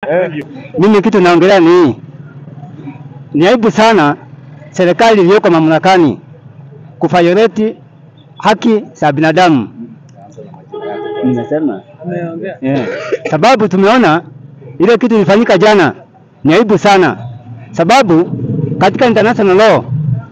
Mimi kitu naongelea ni hii. Ni aibu sana serikali iliyoko mamlakani kufayoreti haki za binadamu. Nimesema yeah. Sababu tumeona ile kitu ilifanyika jana ni aibu sana, sababu katika international law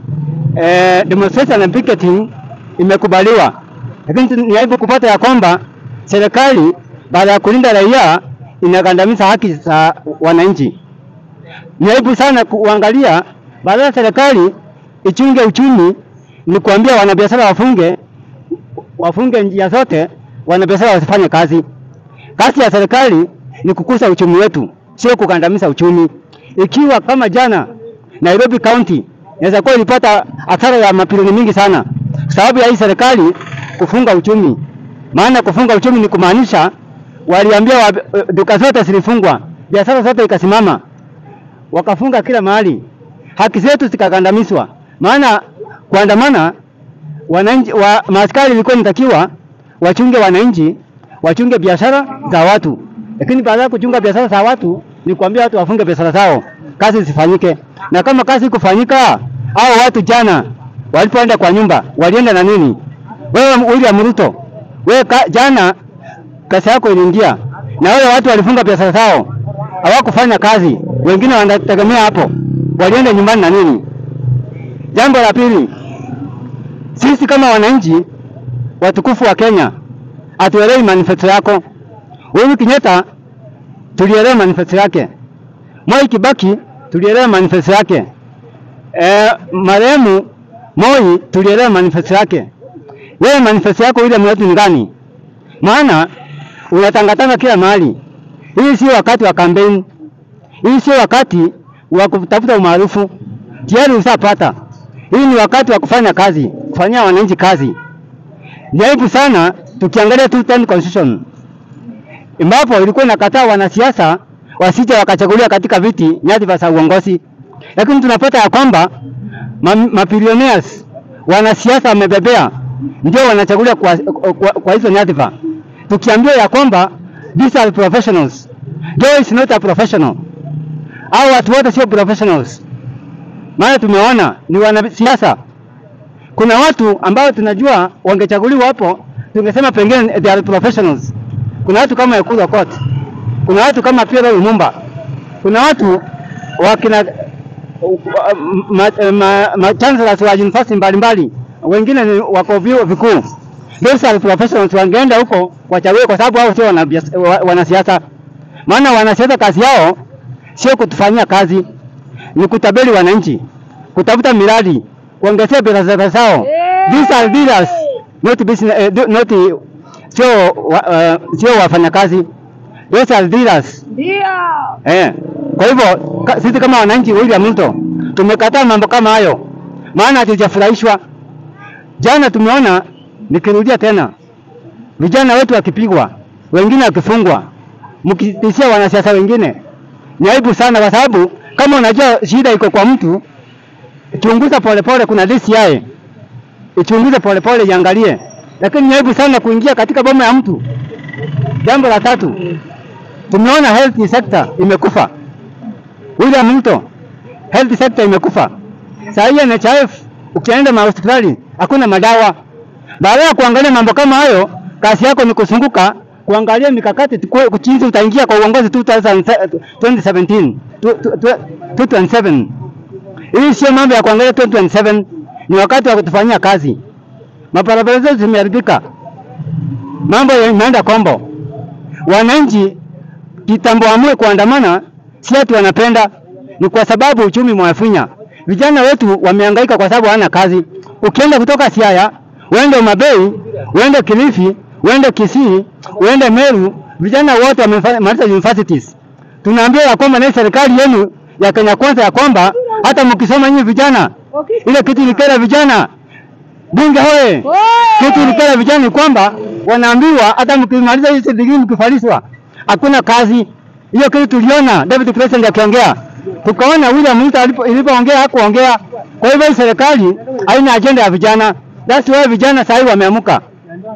eh, demonstration and picketing imekubaliwa, lakini ni aibu kupata ya kwamba serikali baada ya kulinda raia inagandamiza haki za wananchi. Ni aibu sana kuangalia baada ya serikali ichunge uchumi, ni kuambia wanabiashara wafunge wafunge njia zote, wanabiashara wasifanye kazi. Kazi ya serikali ni kukuza uchumi wetu, sio kukandamiza uchumi. Ikiwa kama jana Nairobi County inaweza kuwa ilipata hasara ya mabilioni mingi sana sababu ya hii serikali kufunga uchumi. Maana kufunga uchumi ni kumaanisha waliambia wa, duka zote zilifungwa, biashara zote ikasimama, wakafunga kila mahali, haki zetu zikakandamizwa. Maana kuandamana wananchi wa maaskari ilikuwa inatakiwa wachunge wananchi, wachunge biashara za watu, lakini baada ya kuchunga biashara za watu ni kuambia watu wafunge biashara zao, kazi zifanyike. Na kama kazi kufanyika, hao watu jana walipoenda kwa nyumba walienda na nini? Wewe William Ruto, wewe ka, jana kazi yako iliingia, na wale watu walifunga biashara zao, hawakufanya kazi, wengine wanategemea hapo, walienda nyumbani na nini? Jambo la pili, sisi kama wananchi watukufu wa Kenya hatuelewi manifesto yako. Uhuru Kenyatta tulielewa manifesto yake, Mwai Kibaki tulielewa manifesto yake, e, marehemu Moi tulielewa manifesto yake. Wewe manifesto yako ile mwetu ni gani? Maana unatangatanga kila mahali. Hii sio wakati wa kampeni, hii sio wakati wa kutafuta umaarufu, tayari usapata. Hii ni wakati wa kufanya kazi, kufanyia wananchi kazi. Ni aibu sana tukiangalia tu 10 constitution ambapo ilikuwa inakataa wanasiasa wasije wakachaguliwa katika viti nyadhifa za uongozi, lakini tunapata ya kwamba mabilionaires wanasiasa wamebebea ndio wanachaguliwa kwa, kwa, kwa hizo nyadhifa, tukiambiwa ya kwamba these are professionals. Joe is not a professional. Hao watu wote sio professionals, maana tumeona ni wanasiasa. Kuna watu ambao tunajua wangechaguliwa hapo, tungesema pengine they are professionals. Kuna watu kama Ekuru Aukot, kuna watu kama Pierre Lumumba, kuna watu wakina ma, ma, ma, chancellors wa university mbalimbali, wengine ni wako vyuo vikuu. Those are professionals, wangeenda huko wachague, kwa sababu hao sio wanasiasa. Maana wanasiasa kazi yao sio kutufanyia kazi, ni kutabeli wananchi, kutafuta miradi, kuongezea biashara zao. These are dealers, not business, uh, not sio uh, sio wafanyakazi. Those are dealers. Ndio. Eh, kwa hivyo ka, sisi kama wananchi William Ruto tumekataa mambo kama hayo, maana hatujafurahishwa. Jana tumeona, nikirudia tena, vijana wetu wakipigwa, wengine wakifungwa, mkitishia wanasiasa wengine. Ni aibu sana, kwa sababu kama unajua shida iko kwa mtu, chunguza polepole. Kuna DCI ichunguze polepole, iangalie, lakini ni aibu sana kuingia katika boma ya mtu. Jambo la tatu, tumeona health sector imekufa. William Ruto, health sector imekufa. Saa hii NHIF ukienda mahospitali hakuna madawa. Baada ya kuangalia mambo kama hayo, kazi yako ni kusunguka kuangalia mikakati jinsi utaingia kwa uongozi 2017 2027. Hii sio mambo ya kuangalia 2027, ni wakati wa kutufanyia kazi. Mabarabara zetu zimeharibika, mambo yameenda kombo. Wananchi kitambo amue kuandamana, si ati wanapenda, ni kwa sababu uchumi mwafinya. Vijana wetu wamehangaika kwa sababu hawana kazi. Ukienda kutoka Siaya uende Umabei, uende Kilifi, uende Kisii, uende Meru, vijana wote wamemaliza universities. Tunaambia ya kwamba na serikali yenu ya Kenya Kwanza ya kwamba hata mkisoma nyinyi vijana, ile kitu ilikera vijana bunge hoye, kitu ilikera vijana ni kwamba wanaambiwa hata mkimaliza hizi degree mkifaliswa hakuna kazi. Hiyo kitu tuliona David President akiongea, tukaona William Ruto ilipoongea hakuongea. Kwa hivyo serikali haina ajenda ya vijana. That's why vijana sasa hivi wameamuka,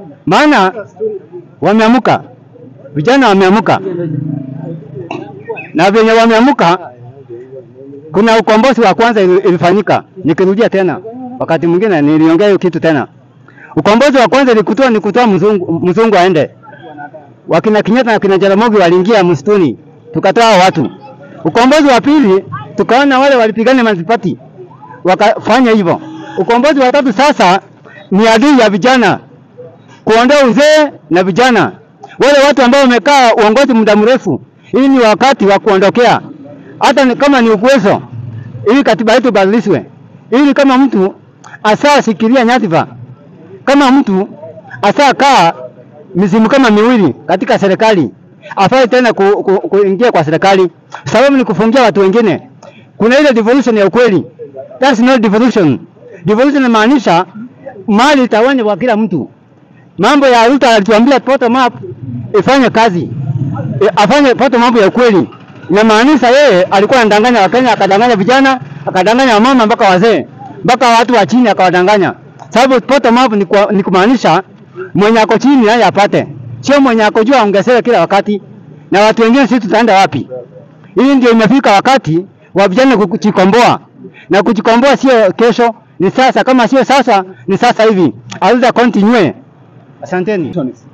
maana wameamuka, vijana wameamuka. na venye wameamka, kuna ukombozi wa kwanza ili- ilifanyika. Nikirudia tena, wakati mwingine niliongea hiyo kitu tena. Ukombozi wa kwanza ni kutoa ni kutoa mzungu, mzungu aende. Wakina Kenyatta na kina Jaramogi waliingia msituni, tukatoa hao watu. Ukombozi wa pili tukaona wale walipigana Multiparty wakafanya hivyo. Ukombozi wa tatu sasa ni adui ya vijana, kuondoa uzee na vijana, wale watu ambao wamekaa uongozi muda mrefu. Hii ni wakati wa kuondokea, hata ni- kama ni uwezo, ili katiba yetu ibadilishwe, ili kama mtu asasikilia nyadhifa, kama mtu asakaa mizimu kama miwili katika serikali, afai tena ku, ku, kuingia kwa serikali, sababu ni kufungia watu wengine. Kuna ile devolution ya ukweli, that's not devolution. Devolution inamaanisha mali itawanywa kwa kila mtu. Mambo ya Ruto alituambia bottom up ifanye kazi, e, afanye bottom up ya ukweli. Inamaanisha yeye alikuwa anadanganya Wakenya, akadanganya vijana, akadanganya wamama mpaka wazee, mpaka watu wa chini akawadanganya. Sababu bottom up ni, kwa- ni kumaanisha mwenye ako chini naye apate, sio mwenye ako juu aongezewe kila wakati, na watu wengine sisi tutaenda wapi? Hii ndio imefika wakati wa vijana kujikomboa, na kujikomboa sio kesho, ni sasa. Kama sio sasa, ni sasa hivi. Auza continue. Asanteni.